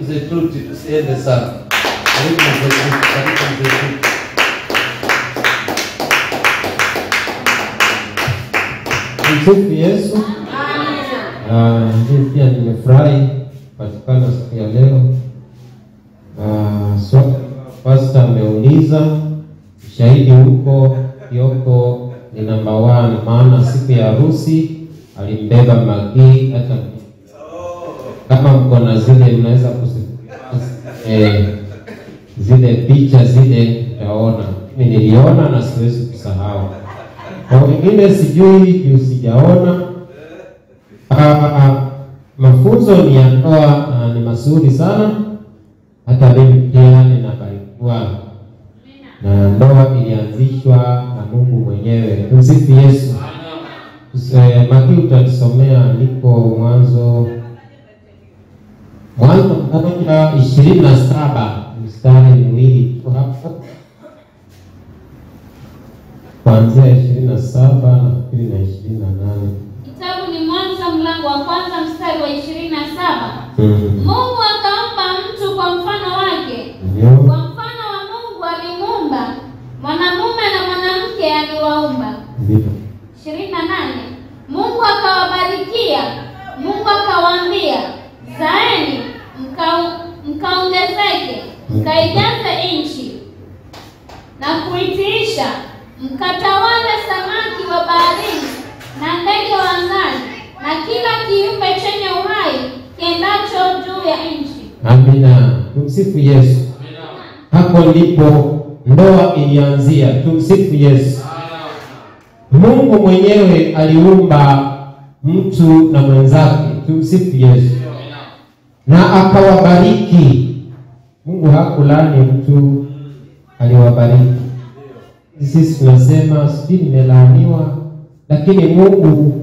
mzee Tuti, tusiende sana. Karibu mzee Tuti, karibu mzee Tuti. Msifu Yesu. Ah, Mimi pia nimefurahi kupatikana siku ya leo. Ah, swali pasta ameuliza ushahidi huko Kioko ni namba one, maana siku ya harusi alimbeba Magii hata kama mko na zile mnaweza kusi eh, zile picha zile utaona. Mimi niliona na siwezi kusahau. Kwa wengine sijui juu sijaona. Ah, mafunzo ni ya ndoa na ni mazuri sana. Hata mimi pia ninabarikiwa na ndoa ilianzishwa na Mungu mwenyewe. Tumsifu Yesu. Eh, Maki utanisomea andiko Mwanzo Mwanzo moja ishirini na saba mstari miwili tu hapo kuanzia ishirini na saba nafikiri na ishirini na nane Kitabu ni Mwanzo mlango wa kwanza mstari wa ishirini na saba. Mm. Mungu akampa mtu kwa mfano wake, Ndio. kwa mfano wa Mungu alimuumba, mwanamume na mwanamke aliwaumba. Ndio. ishirini na nane. Mungu akawabarikia, Mungu akawaambia, zaeni mka- mkaongezeke, mkaijaze nchi na kuitiisha, mkatawale samaki wa baharini na ndege wa angani na kila kiumbe chenye uhai kiendacho juu ya nchi. Amina. Tumsifu Yesu. Hapo ndipo ndoa ilianzia. Tumsifu Yesu. Mungu mwenyewe aliumba mtu na mwenzake. Tumsifu Yesu. Na akawabariki. Mungu hakulani mtu, aliwabariki. Sisi tunasema sijui nimelaaniwa, lakini Mungu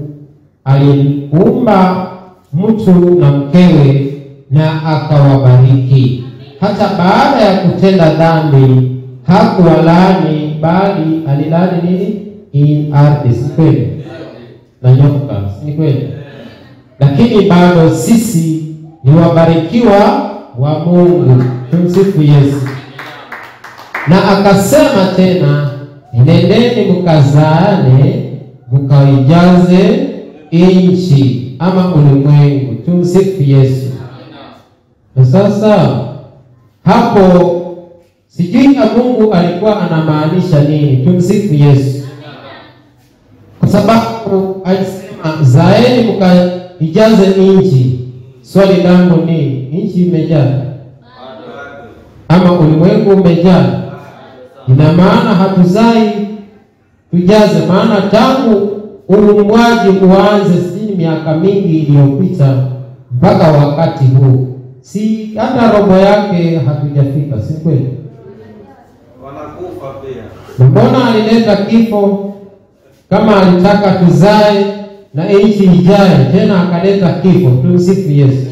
aliumba mtu na mkewe na akawabariki. Hata baada ya kutenda dhambi hakuwalaani, bali alilaani nini? Hii ardhi, si kweli? Na nyoka, si kweli? Lakini bado sisi ni wabarikiwa wa Mungu. Tumsifu Yesu. Na akasema tena, nendeni mkazaane mkaijaze nchi ama ulimwengu. Tumsifu Yesu. Na sasa hapo sijui na Mungu alikuwa anamaanisha nini? Tumsifu Yesu, kwa sababu alisema zaeni mkaijaze nchi. Swali langu ni nchi imejaa ama ulimwengu umejaa? Ina maana hatuzai tujaze, maana tangu uumbwaji uanze, si miaka mingi iliyopita mpaka wakati huu, si hata robo yake hatujafika, si kweli? wanakufa pia. Na Mbona alileta kifo kama alitaka tuzae na nchi ijae, tena akaleta kifo. Tumsifu Yesu.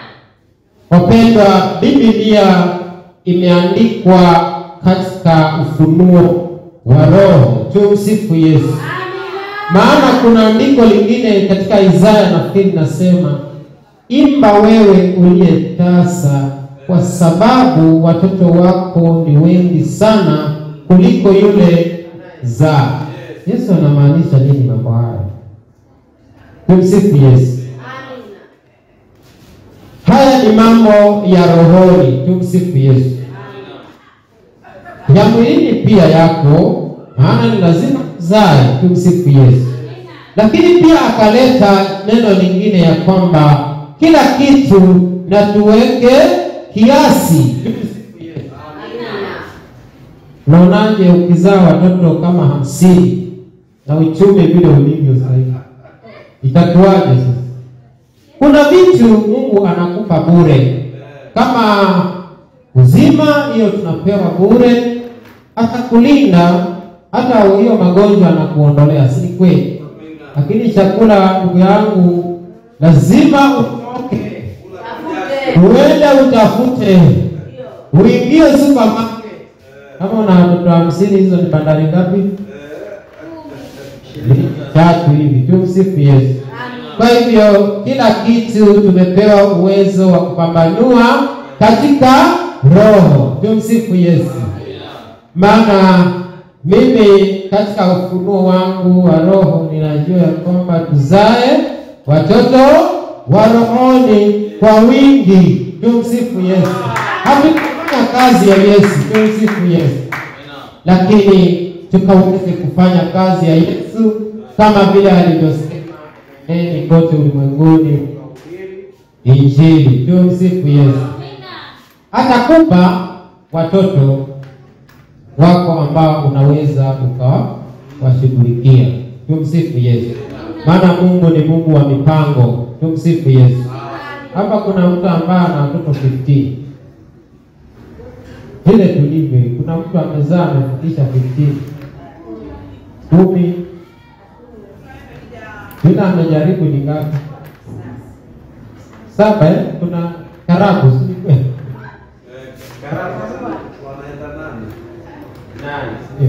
Wapendwa, Biblia imeandikwa katika ufunuo wa Roho. Tumsifu Yesu. Maana kuna andiko lingine katika Isaya nafikiri nasema, imba wewe uliye tasa, kwa sababu watoto wako ni wengi sana kuliko yule zaa. Yesu anamaanisha nini mambo haya? Tumsifu Yesu. Haya ni mambo ya rohoni. Tumsifu Yesu. Ya mwilini pia yako, maana ni lazima uzae. Tumsifu Yesu. Lakini pia akaleta neno lingine ya kwamba kila kitu na tuweke kiasi. Unaonaje ukizaa watoto kama hamsini na uchumi vile ulivyo sasa hivi, itakuwaje sasa? Kuna vitu Mungu anakupa bure, kama uzima, hiyo tunapewa bure, atakulinda hata hiyo magonjwa anakuondolea, si kweli? Lakini chakula, ndugu yangu, lazima utoke uende utafute, uingie supermarket. Kama una watoto hamsini, hizo ni bandari ngapi? Tatu hivi. Tumsifu Yesu. Kwa hivyo kila kitu tumepewa uwezo wa kupambanua katika roho. Tumsifu Yesu. Maana mimi katika ufunuo wangu wa roho ninajua ya kwamba tuzae watoto wa rohoni kwa wingi. Tumsifu Yesu. Hatukufanya kazi ya Yesu. Tumsifu Yesu, lakini tukaweze kufanya kazi ya Yesu kama vile alivyosema, nendeni kote ulimwenguni injili. Tumsifu Yesu. Atakupa watoto wako ambao unaweza ukawashughulikia. Tumsifu Yesu, maana Mungu ni Mungu wa mipango. Tumsifu Yesu. Hapa kuna mtu ambaye ana watoto 15 vile tulivyo, kuna mtu amezaa amefikisha 15 kumi, yule amejaribu ni ngapi? Saba eh? Kuna karabu si kweli? wanaenda nani? Ndio.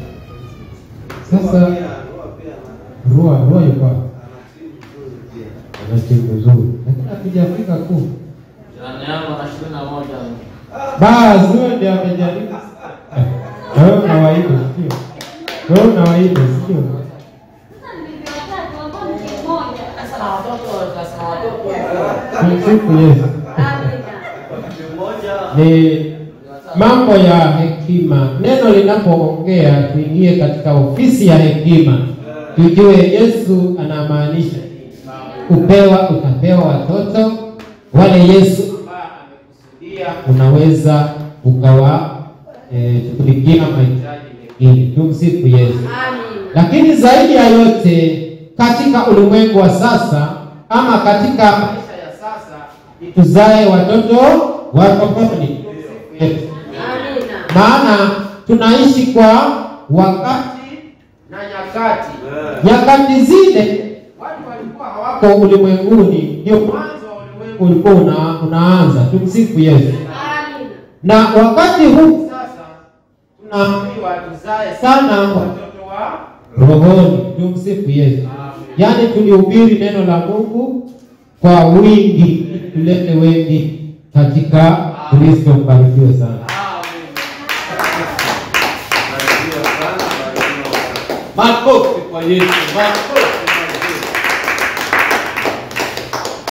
Sasa Pia, huwa pia ana- Rua Rua yuko wapi? ana timu nzuri pia. ana timu nzuri, lakini hatujafika kuu. Jirani yangu ana ishirini na moja. Basi huyo ndiye amejaribu. Na Wewe unawaida sio? Wewe unawaida sio? Sasa ndivyo watatu ambao mke mmoja. Sasa na watoto kasema watoto Tumsifu Yesu. Timu moja Ni mambo ya hekima. Neno linapoongea tuingie katika ofisi ya hekima, tujue Yesu anamaanisha nini. Kupewa, utapewa watoto wale Yesu ambaye amekusudia, unaweza ukawa eh, shughulikia mahitaji mengine. Tumsifu Yesu. Lakini zaidi ya yote katika ulimwengu wa sasa ama katika maisha ya sasa ni tuzae watoto wa rohoni. Yesu. Maana tunaishi kwa wakati na nyakati. Eh. Nyakati zile watu walikuwa hawako ulimwenguni, ndio mwanzo wa ulimwengu ulikuwa una, unaanza. Tumsifu Yesu. Na wakati huu sasa tunaambiwa tuzae sana watoto wa rohoni. Tumsifu Yesu. Yaani tulihubiri neno la Mungu kwa wingi, ili tulete wengi katika Kristo. Mbarikiwe sana. Barikiwa sana, barikiwa sana. Makofi kwa Yesu. Makofi.